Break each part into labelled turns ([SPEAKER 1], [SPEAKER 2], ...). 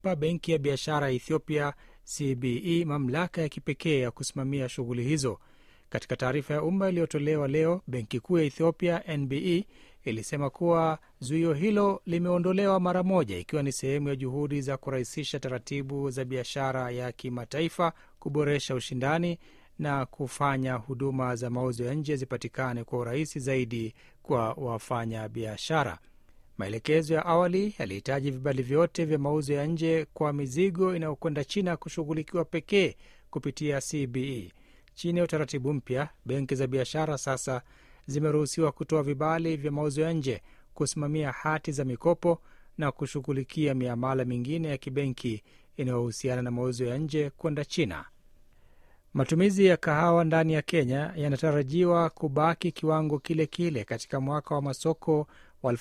[SPEAKER 1] pa benki ya biashara ya Ethiopia CBE mamlaka ya kipekee ya kusimamia shughuli hizo. Katika taarifa ya umma iliyotolewa leo, benki kuu ya Ethiopia NBE ilisema kuwa zuio hilo limeondolewa mara moja, ikiwa ni sehemu ya juhudi za kurahisisha taratibu za biashara ya kimataifa, kuboresha ushindani na kufanya huduma za mauzo ya nje zipatikane kwa urahisi zaidi kwa wafanya biashara. Maelekezo ya awali yalihitaji vibali vyote vya mauzo ya nje kwa mizigo inayokwenda China kushughulikiwa pekee kupitia CBE. Chini ya utaratibu mpya, benki za biashara sasa zimeruhusiwa kutoa vibali vya mauzo ya nje, kusimamia hati za mikopo na kushughulikia miamala mingine ya kibenki inayohusiana na mauzo ya nje kwenda China. Matumizi ya kahawa ndani ya Kenya yanatarajiwa kubaki kiwango kile kile katika mwaka wa masoko wa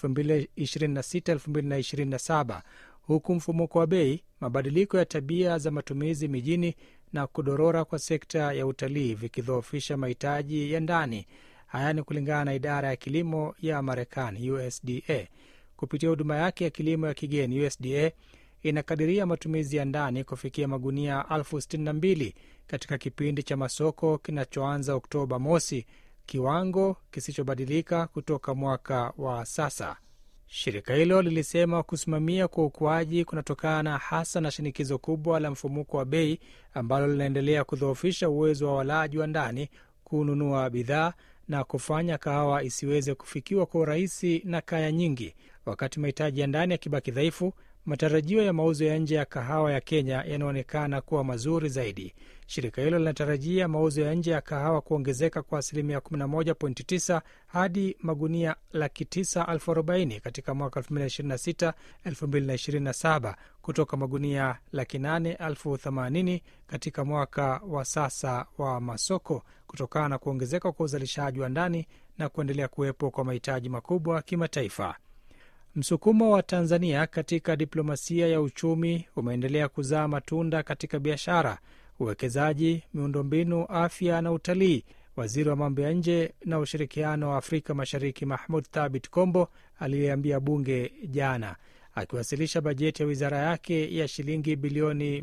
[SPEAKER 1] 2026-2027 huku mfumuko wa bei, mabadiliko ya tabia za matumizi mijini na kudorora kwa sekta ya utalii vikidhoofisha mahitaji ya ndani. Haya ni kulingana na idara ya kilimo ya Marekani, USDA. Kupitia huduma yake ya kilimo ya kigeni, USDA inakadiria matumizi ya ndani kufikia magunia elfu sitini na mbili katika kipindi cha masoko kinachoanza Oktoba mosi, kiwango kisichobadilika kutoka mwaka wa sasa. Shirika hilo lilisema kusimamia kwa ukuaji kunatokana hasa na shinikizo kubwa la mfumuko wa bei ambalo linaendelea kudhoofisha uwezo wa walaji wa ndani kununua bidhaa na kufanya kahawa isiweze kufikiwa kwa urahisi na kaya nyingi. Wakati mahitaji ya ndani yakibaki dhaifu, matarajio ya mauzo ya nje ya kahawa ya Kenya yanaonekana kuwa mazuri zaidi. Shirika hilo linatarajia mauzo ya nje ya kahawa kuongezeka kwa asilimia 11.9 hadi magunia laki tisa elfu arobaini katika mwaka 2026 2027 kutoka magunia laki nane elfu themanini katika mwaka wa sasa wa masoko, kutokana na kuongezeka kwa uzalishaji wa ndani na kuendelea kuwepo kwa mahitaji makubwa kimataifa. Msukumo wa Tanzania katika diplomasia ya uchumi umeendelea kuzaa matunda katika biashara, uwekezaji, miundombinu, afya na utalii. Waziri wa mambo ya nje na ushirikiano wa Afrika Mashariki Mahmud Thabit Kombo aliyeambia bunge jana akiwasilisha bajeti ya wizara yake ya shilingi bilioni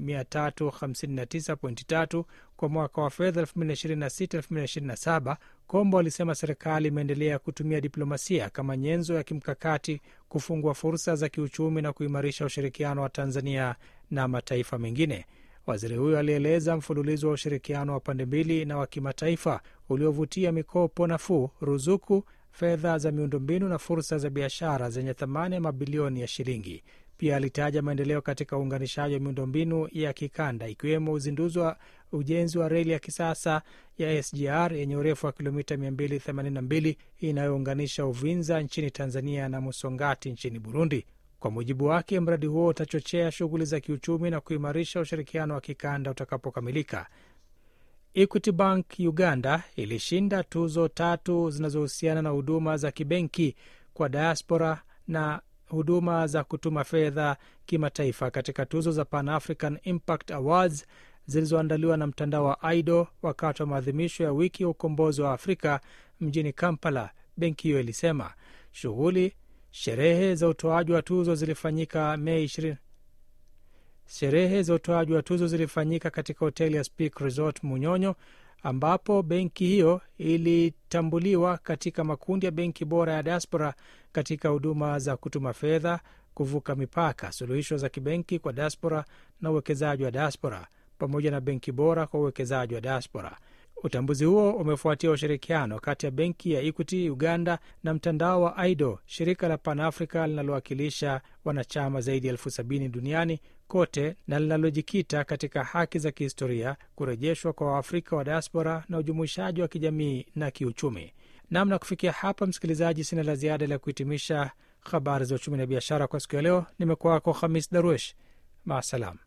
[SPEAKER 1] 359.3 kwa mwaka wa fedha 2026/2027. Kombo alisema serikali imeendelea kutumia diplomasia kama nyenzo ya kimkakati kufungua fursa za kiuchumi na kuimarisha ushirikiano wa Tanzania na mataifa mengine. Waziri huyo alieleza mfululizo wa ushirikiano wa pande mbili na wa kimataifa uliovutia mikopo nafuu, ruzuku, fedha za miundombinu na fursa za biashara zenye thamani ya mabilioni ya shilingi. Pia alitaja maendeleo katika uunganishaji wa miundombinu ya kikanda ikiwemo uzinduzi wa ujenzi wa reli ya kisasa ya SGR yenye urefu wa kilomita 282 inayounganisha Uvinza nchini Tanzania na Musongati nchini Burundi. Kwa mujibu wake, mradi huo utachochea shughuli za kiuchumi na kuimarisha ushirikiano wa kikanda utakapokamilika. Equity Bank Uganda ilishinda tuzo tatu zinazohusiana na huduma za kibenki kwa diaspora na huduma za kutuma fedha kimataifa katika tuzo za Pan African Impact Awards zilizoandaliwa na mtandao wa IDO wakati wa maadhimisho ya wiki ya ukombozi wa Afrika mjini Kampala. Benki hiyo ilisema shughuli sherehe za utoaji wa tuzo zilifanyika Mei 20 sherehe za utoaji wa tuzo zilifanyika katika hoteli ya Speak Resort Munyonyo, ambapo benki hiyo ilitambuliwa katika makundi ya benki bora ya diaspora katika huduma za kutuma fedha, kuvuka mipaka, suluhisho za kibenki kwa diaspora na uwekezaji wa diaspora, pamoja na benki bora kwa uwekezaji wa diaspora. Utambuzi huo umefuatia ushirikiano kati ya benki ya Equity Uganda na mtandao wa IDO, shirika la Panafrica linalowakilisha wanachama zaidi ya elfu sabini duniani kote na linalojikita katika haki za kihistoria, kurejeshwa kwa Waafrika wa diaspora na ujumuishaji wa kijamii na kiuchumi. Namna kufikia hapa, msikilizaji, sina la ziada la kuhitimisha habari za uchumi na biashara kwa siku ya leo. Nimekuwa wako Hamis Darwish, maasalam.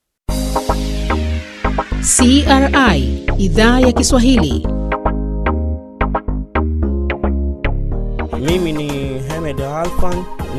[SPEAKER 2] CRI idhaa ya Kiswahili.
[SPEAKER 3] Mimi ni Hamed Alfan